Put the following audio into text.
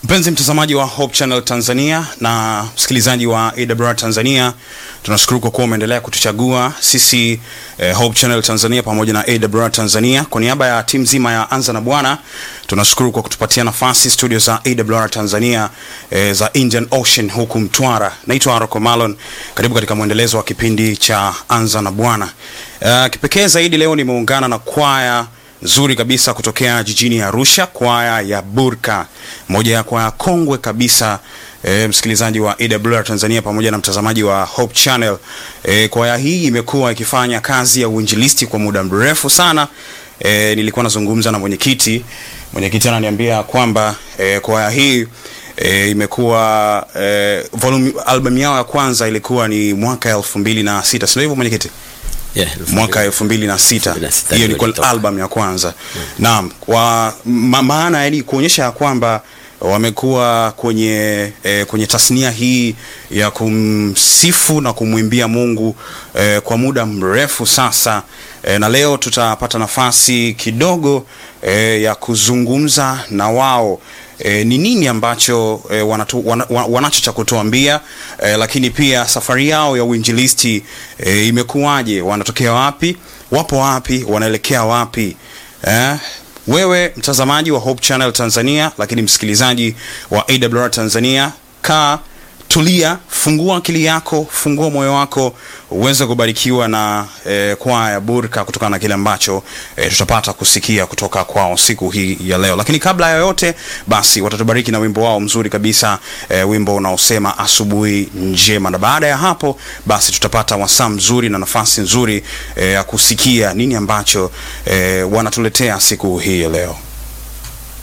Mpenzi mtazamaji wa Hope Channel Tanzania na msikilizaji wa AWR Tanzania, tunashukuru kwa kuwa umeendelea kutuchagua sisi eh, Hope Channel Tanzania pamoja na AWR Tanzania. Kwa niaba ya timu nzima ya Anza na Bwana, tunashukuru kwa kutupatia nafasi studio za AWR Tanzania eh, za Indian Ocean huku Mtwara. Naitwa Aroko Malon, karibu katika mwendelezo wa kipindi cha Anza na Bwana. Uh, kipekee zaidi leo nimeungana na kwaya nzuri kabisa kutokea jijini Arusha, kwaya ya Burka, moja ya kwaya kongwe kabisa e, msikilizaji wa AWR Tanzania pamoja na mtazamaji wa Hope Channel. E, kwaya hii imekuwa ikifanya kazi ya uinjilisti kwa muda mrefu sana. E, nilikuwa nazungumza na mwenyekiti, mwenyekiti ananiambia kwamba e, kwaya hii e, imekuwa e, volume album yao ya kwanza ilikuwa ni mwaka elfu mbili na sita, sio hivyo mwenyekiti? Yeah, mwaka elfu mbili na sita 2006 hiyo ndio ilikuwa ilitoka. album ya kwanza naam kwa ma, maana yani kuonyesha ya kwamba wamekuwa kwenye eh, kwenye tasnia hii ya kumsifu na kumwimbia Mungu eh, kwa muda mrefu sasa eh, na leo tutapata nafasi kidogo eh, ya kuzungumza na wao E, ni nini ambacho e, wanatu, wana, wa- wanacho cha kutuambia e, lakini pia safari yao ya uinjilisti e, imekuwaje? Wanatokea wapi? Wapo wapi? Wanaelekea wapi? Eh, wewe mtazamaji wa Hope Channel Tanzania, lakini msikilizaji wa AWR Tanzania, kaa tulia, fungua akili yako, fungua moyo wako uweze kubarikiwa na eh, kwaya ya Burka kutokana na kile ambacho eh, tutapata kusikia kutoka kwao siku hii ya leo. Lakini kabla ya yote, basi watatubariki na wimbo wao mzuri kabisa eh, wimbo unaosema asubuhi njema, na baada ya hapo basi tutapata wasaa mzuri na nafasi nzuri eh, ya kusikia nini ambacho eh, wanatuletea siku hii ya leo.